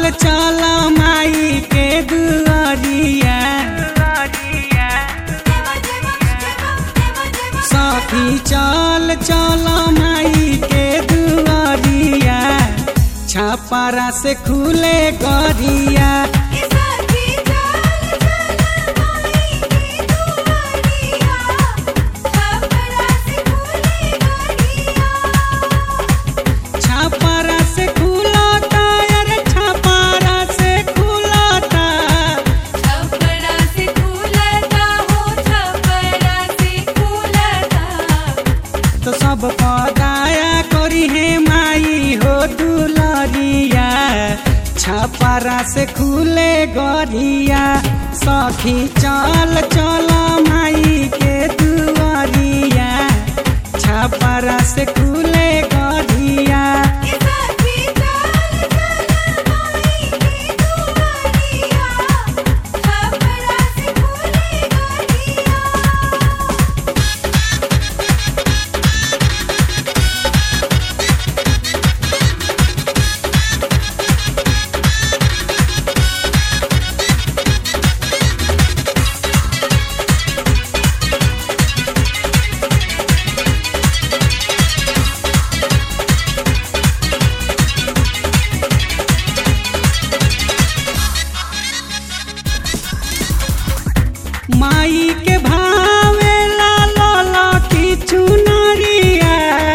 चल चल माई के दुआरिया सखी चल चल माई के दुआरिया छापारा से खुले गरिया छापारा से खुलाता अरे छापारा से खुलाता तो सब पदाया करी है माई हो दुलरिया छापारा से खुले गरिया सखी चल चल माई के दुआरिया छापारा से खुले गरिया माई के भावे ला ला की चुनरिया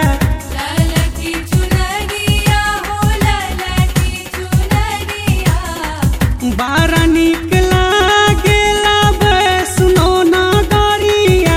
बारा निक लागेला सुनो ना दरिया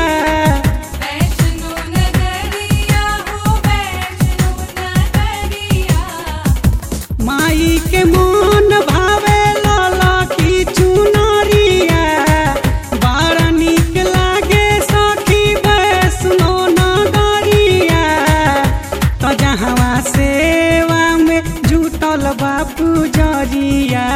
माई के मन भावे लाला की चुनरिया बारा निक लागे सखी सुनो ना दरिया तो जहवा सेवा में जुटल बापू जरिया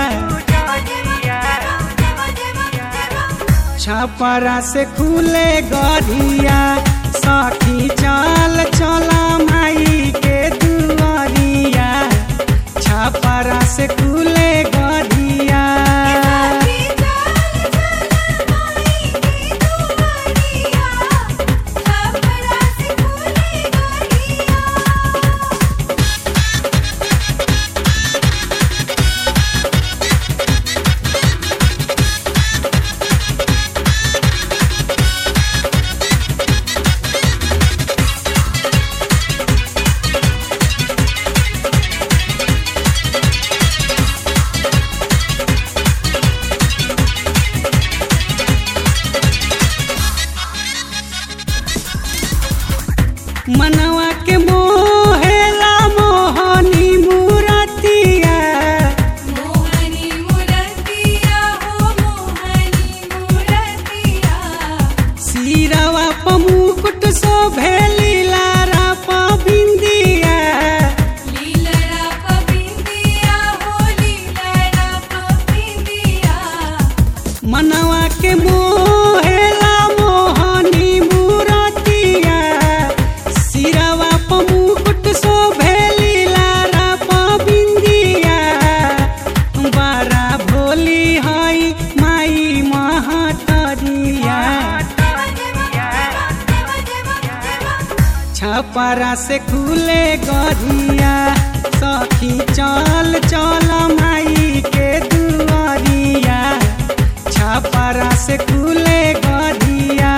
छपरा से खुले गरिया सखी चल चल माई के दुआरिया छपरा से खुले गरिया मनवा के मोहेला मोहनी मूरतिया सिरवा प मुकुट सो भेली लारा प बिंदिया मनवा के मोहेला मोहनी मूरतिया सिरवा प मुकुट सो भेली लारा प बिंदिया बारा भोली हई माई महतरिया छपरा से खुले गरिया सखी चल चल माई के दुआरिया छपरा से खुले गरिया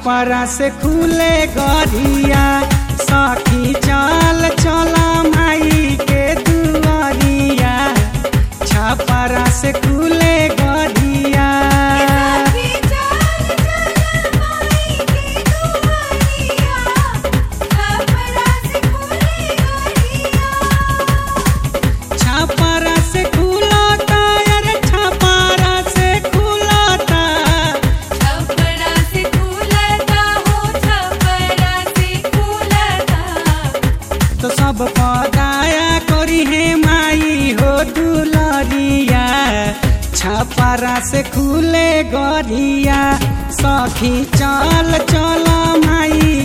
छपरा से खुले गरिया सखी चल चल माई के दुआरिया छपरा से खुले गरिया सखी चल चल माई के दुआरिया छपरा से खुले गरिया छपरा से खुलाता अरे छपरा से खुलाता छपरा से खुलता हो छपरा से खुलता तो सब पदाया करी है माई हो दुलरिया छपरा से खुले गरिया सखी चल चल माई